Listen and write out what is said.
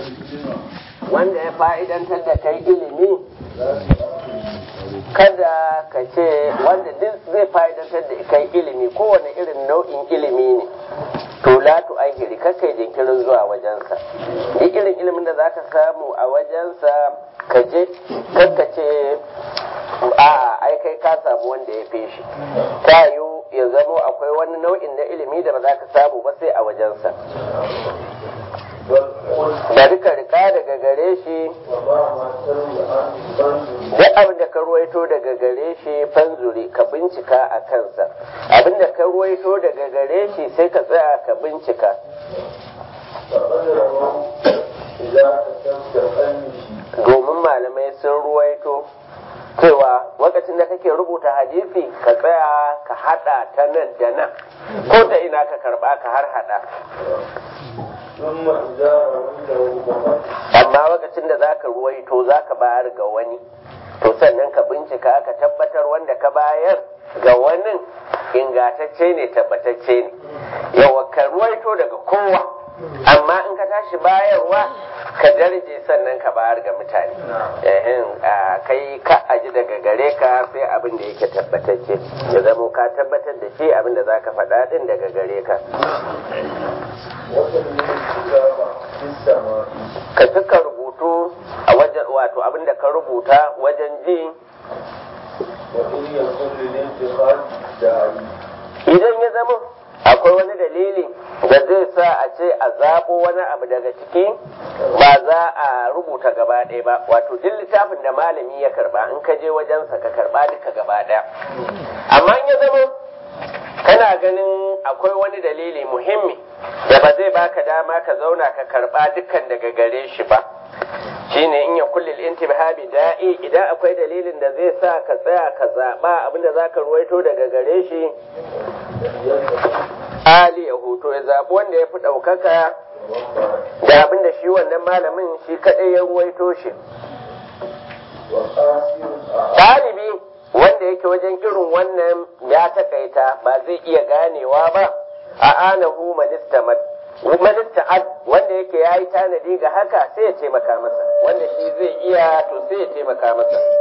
wanda ya fa'idantar da kai ilimi kada ka ce wanda duk zai fa'idantar da kai ilimi kowane irin nau'in ilimi ne to la tu ahiri kakai jinkirin zuwa wajensa duk irin ilimin da zaka samu a wajensa ka je kakka ce a'a ai kai ka samu wanda ya fi shi ta yiwu ya zamo akwai wani nau'in na ilimi da ba za ka samu ba sai a wajensa bari ka rika daga gare shi duk abin da ka ruwaito daga gare shi fanzuri ka bincika a kansa abin da ka ruwaito daga gare shi sai ka tsaya ka bincika domin malamai sun ruwaito cewa lokacin da kake rubuta hadisi ka tsaya ka hada ta nan da nan ko ta ina ka karba ka har hada amma lokacin da zaka ruwaito zaka bayar ga wani to sannan ka bincika ka tabbatar wanda ka bayar ga wani ingatacce ne tabbatacce ne yawa ka ruwaito daga kowa amma in ka tashi bayarwa ka darje sannan ka bayar ga mutane kai ka aji daga gare ka sai abin da yake tabbatacce ya zamo ka tabbatar da shi abin da za ka faɗa ɗin daga gare ka ka cika rubutu a wajen wato abin da ka rubuta wajen ji idan ya zama akwai wani dalili da zai sa a ce a zaɓo wani abu daga ciki ba za a rubuta gaba ɗaya ba wato duk littafin da malami ya karba in ka je wajensa ka karba duka gaba ɗaya amma in ya zama kana ganin akwai wani dalili muhimmi da ba zai baka dama ka zauna ka karba dukkan daga gare shi ba shine in ya kulli intibhabi da'i idan akwai dalilin da zai sa ka tsaya ka zaba abinda zaka ruwaito daga gare shi ali ya hoto ya zabi wanda ya fi ɗaukaka da abinda shi wannan malamin shi kaɗai ya ruwaito shi ɗalibi wanda yake wajen irin wannan ya takaita ba zai iya ganewa ba a anahu manistamat manista'ad wanda yake ya yi tanadi ga haka sai ya taimaka masa wanda shi zai iya to sai ya taimaka masa